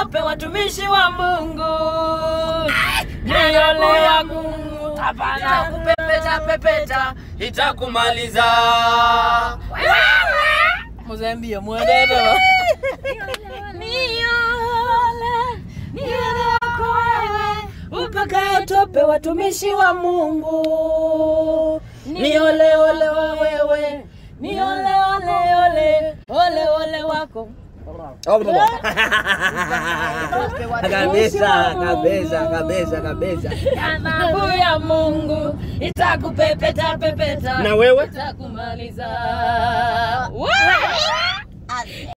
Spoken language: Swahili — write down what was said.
tope watumishi wa Mungu. Nyoyo yangu hapana kupepeta pepeta itakumaliza. Mozambia mwenendo. Niole, niole wako wewe, upakaye tope watumishi wa Mungu. Niole ole wa wewe, niole ole ole, ole ole wako. kabisa kabisa kabisa kabisa Adhabu ya Mungu itakupepeta pepeta na wewe itakumaliza. Wow!